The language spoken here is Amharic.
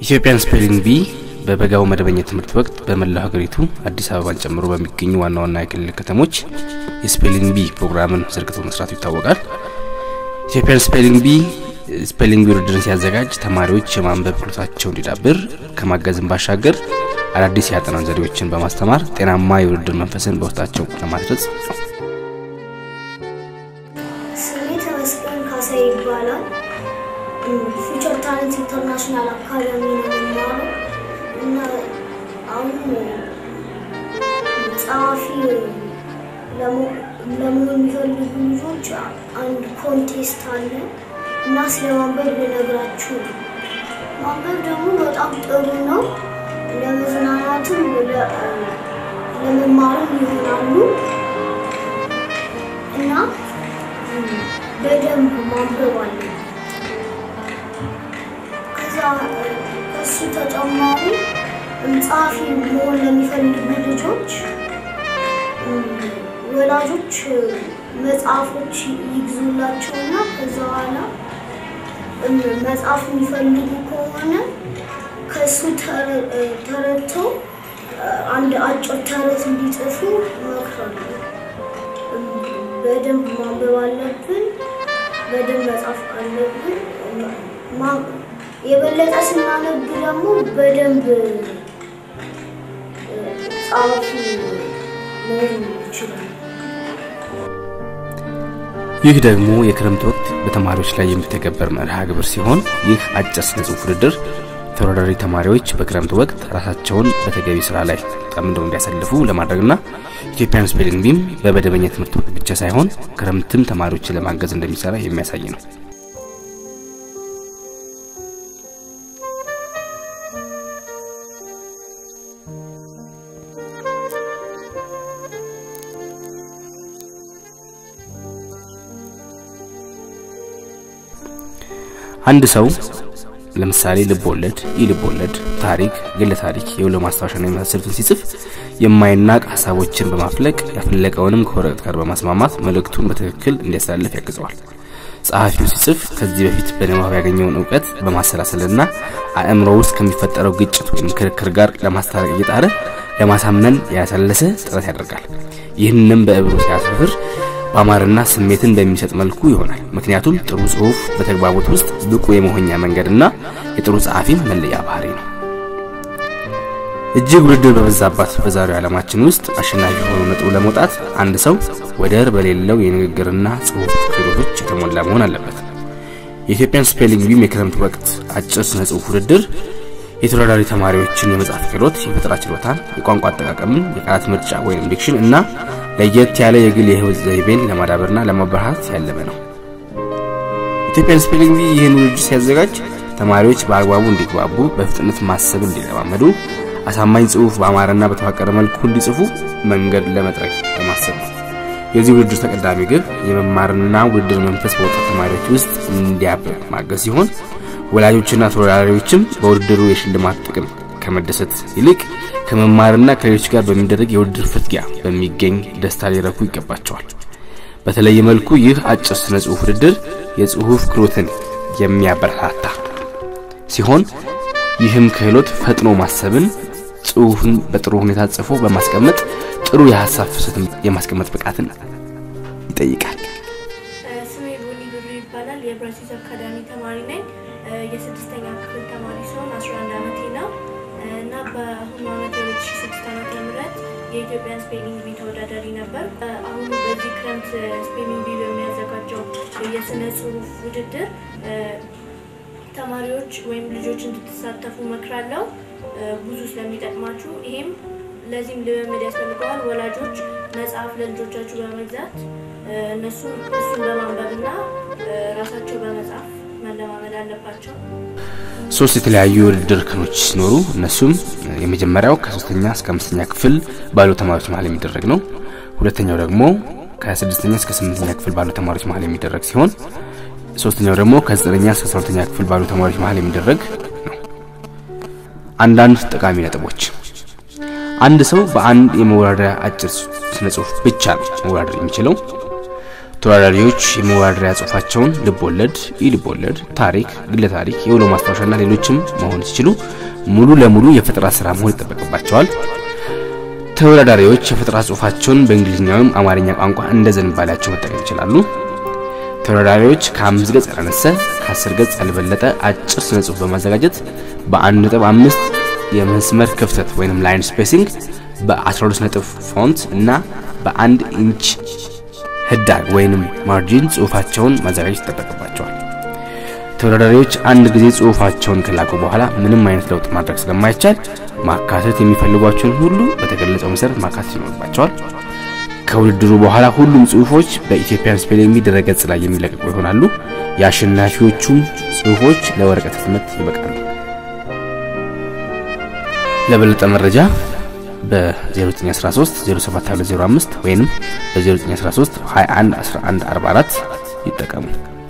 ኢትዮጵያን ስፔሊንግ ቢ በበጋው መደበኛ ትምህርት ወቅት በመላው ሀገሪቱ አዲስ አበባን ጨምሮ በሚገኙ ዋና ዋና የክልል ከተሞች የስፔሊንግ ቢ ፕሮግራምን ዘርግቶ መስራቱ ይታወቃል። ኢትዮጵያን ስፔሊንግ ቢ ስፔሊንግ ቢ ውድድርን ሲያዘጋጅ ተማሪዎች የማንበብ ክህሎታቸው እንዲዳብር ከማገዝም ባሻገር አዳዲስ የአጠናን ዘዴዎችን በማስተማር ጤናማ የውድድር መንፈስን በውስጣቸው ለማስረጽ ነው። ስሜ ተመስገን ካሳ ይባላል። ፊውቸር ታለንት ኢንተርናሽናል አካዳሚ ነው የምማረው እና አሁን ጸሐፊ ለመሆን የሚፈልጉ ልጆች አንድ ኮንቴስት አለ እና ስለ ማንበብ ልነግራችሁ ነው። ማንበብ ደግሞ በጣም ጥሩ ነው። ለመዝናናትም ለመማርም ይሆናሉ እና በደንብ ማንበብ አለ። ከዛ ከሱ ተጨማሪ ጸሐፊ መሆን ለሚፈልጉ ልጆች ወላጆች መጽሐፎች ይግዙላቸውና ከዛ በኋላ መጽሐፍ የሚፈልጉ ከሆነ ከሱ ተረድተው አንድ አጭር ተረት እንዲጽፉ እመክራለሁ። በደንብ ማንበብ አለብን። በደንብ መጻፍ አለብን። የበለጠ ስናነብ ደግሞ በደንብ ጸሐፊ መሆን ይችላል። ይህ ደግሞ የክረምት ወቅት በተማሪዎች ላይ የሚተገበር መርሃ ግብር ሲሆን ይህ አጭር ስነ ጽሁፍ ውድድር ተወዳዳሪ ተማሪዎች በክረምት ወቅት ራሳቸውን በተገቢ ስራ ላይ ጠምደው እንዲያሳልፉ ለማድረግና ኢትዮጵያን ስፔሊንግ ቢም በመደበኛ ትምህርት ወቅት ብቻ ሳይሆን ክረምትም ተማሪዎችን ለማገዝ እንደሚሰራ የሚያሳይ ነው። አንድ ሰው ለምሳሌ ልብ ወለድ፣ ኢ ልብ ወለድ፣ ታሪክ፣ ግለ ታሪክ፣ የውሎ ማስታወሻና የመሳሰሉትን ሲጽፍ የማይናቅ ሀሳቦችን በማፍለቅ ያፈለቀውንም ከወረቀት ጋር በማስማማት መልእክቱን በትክክል እንዲያስተላልፍ ያግዘዋል። ጸሐፊው ሲጽፍ ከዚህ በፊት በንባብ ያገኘውን እውቀት በማሰላሰልና አእምሮ ውስጥ ከሚፈጠረው ግጭት ወይም ክርክር ጋር ለማስታረቅ እየጣረ ለማሳመን ያሰለሰ ጥረት ያደርጋል። ይህንም በእብሩ ሲያሰፍር በአማርና ስሜትን በሚሰጥ መልኩ ይሆናል። ምክንያቱም ጥሩ ጽሁፍ በተግባቦት ውስጥ ብቁ የመሆኛ መንገድና የጥሩ ጸሐፊም መለያ ባህሪ ነው። እጅግ ውድድር በበዛባት በዛሬው ዓለማችን ውስጥ አሸናፊ ሆኖ ነጥቡ ለመውጣት አንድ ሰው ወደር በሌለው የንግግርና ጽሁፍ ክህሎቶች የተሞላ መሆን አለበት። የኢትዮጵያን ስፔሊንግ ቢም የክረምት ወቅት አጭር ስነ ጽሁፍ ውድድር የተወዳዳሪ ተማሪዎችን የመጻፍ ክህሎት፣ የፈጠራ ችሎታን፣ የቋንቋ አጠቃቀምን፣ የቃላት ምርጫ ወይም ዲክሽን እና ለየት ያለ የግል የህይወት ዘይቤን ለማዳበርና ለማበረታት ያለመ ነው። ኢትዮጵያን ስፔሊንግ ቢ ይህን ውድድር ሲያዘጋጅ ተማሪዎች በአግባቡ እንዲግባቡ፣ በፍጥነት ማሰብ እንዲለማመዱ፣ አሳማኝ ጽሁፍ በአማረና በተዋቀረ መልኩ እንዲጽፉ መንገድ ለመጥረግ በማሰብ ነው። የዚህ ውድድር ተቀዳሚ ግብ የመማርና ውድድር መንፈስ በወጣት ተማሪዎች ውስጥ እንዲያብብ ማገዝ ሲሆን ወላጆችና ተወዳዳሪዎችም በውድድሩ የሽልማት ጥቅም ከመደሰት ይልቅ ከመማርና ከሌሎች ጋር በሚደረግ የውድድር ፍትጊያ በሚገኝ ደስታ ሊረኩ ይገባቸዋል። በተለየ መልኩ ይህ አጭር ስነ ጽሁፍ ውድድር የጽሁፍ ክህሎትን የሚያበረታታ ሲሆን ይህም ክህሎት ፈጥኖ ማሰብን፣ ጽሁፍን በጥሩ ሁኔታ ጽፎ በማስቀመጥ ጥሩ የሀሳብ ፍሰትን የማስቀመጥ ብቃትን ይጠይቃል። ስሜ ቡኒ ብሩ ይባላል። የብራሲስ አካዳሚ ተማሪ ነኝ። የስድስተኛ ክፍል ተማሪ ሲሆን 11 ዓመቴ ነው እና በአሁኑ ዓመት የ2006 ዓመተ ምህረት የኢትዮጵያን ስፔሊንግ ቢ ተወዳዳሪ ነበር። አሁኑ በዚህ ክረምት ስፔሊንግ ቢ በሚያዘጋጀው የስነ ጽሁፍ ውድድር ተማሪዎች ወይም ልጆች እንድትሳተፉ መክራለሁ፣ ብዙ ስለሚጠቅማችሁ። ይሄም ለዚህም ልምምድ ያስፈልገዋል። ወላጆች መጽሐፍ ለልጆቻችሁ በመግዛት እነሱም እሱን በማንበብና ራሳቸው በመጻፍ መለማመድ አለባቸው። ሶስት የተለያዩ የውድድር እርከኖች ሲኖሩ እነሱም የመጀመሪያው ከሶስተኛ እስከ አምስተኛ ክፍል ባሉ ተማሪዎች መሀል የሚደረግ ነው። ሁለተኛው ደግሞ ከስድስተኛ እስከ ስምንተኛ ክፍል ባሉ ተማሪዎች መሀል የሚደረግ ሲሆን ሶስተኛው ደግሞ ከዘጠነኛ እስከ አስራ ሁለተኛ ክፍል ባሉ ተማሪዎች መሀል የሚደረግ ነው። አንዳንድ ጠቃሚ ነጥቦች፣ አንድ ሰው በአንድ የመወዳደሪያ አጭር ስነ ጽሁፍ ብቻ ነው መወዳደር የሚችለው። ተወዳዳሪዎች የመወዳደሪያ ጽሁፋቸውን ልቦለድ፣ ኢልቦለድ፣ ታሪክ፣ ግለ ታሪክ፣ የውሎ ማስታወሻና ሌሎችም መሆን ሲችሉ ሙሉ ለሙሉ የፈጠራ ስራ መሆን ይጠበቅባቸዋል። ተወዳዳሪዎች የፈጠራ ጽሁፋቸውን በእንግሊዝኛ ወይም አማርኛ ቋንቋ እንደ ዝንባሌያቸው መጠቀም ይችላሉ። ተወዳዳሪዎች ከአምስት ገጽ ያላነሰ ከአስር ገጽ ያልበለጠ አጭር ስነ ጽሁፍ በማዘጋጀት በአንድ ነጥብ አምስት የመስመር ክፍተት ወይም ላይን ስፔሲንግ በ12 ነጥብ ፎንት እና በአንድ ኢንች ህዳግ ወይንም ማርጂን ጽሁፋቸውን ማዘጋጀት ይጠበቅባቸዋል። ተወዳዳሪዎች አንድ ጊዜ ጽሁፋቸውን ከላኩ በኋላ ምንም አይነት ለውጥ ማድረግ ስለማይቻል ማካተት የሚፈልጓቸውን ሁሉ በተገለጸው መሰረት ማካተት ይኖርባቸዋል። ከውድድሩ በኋላ ሁሉም ጽሁፎች በኢትዮጵያን ስፔሊንግ ቢ ድረገጽ ላይ የሚለቀቁ ይሆናሉ። የአሸናፊዎቹም ጽሁፎች ለወረቀት ህትመት ይበቃሉ። ለበለጠ መረጃ በ0913 07205 ወይም በ0913 21 11 44 ይጠቀሙ።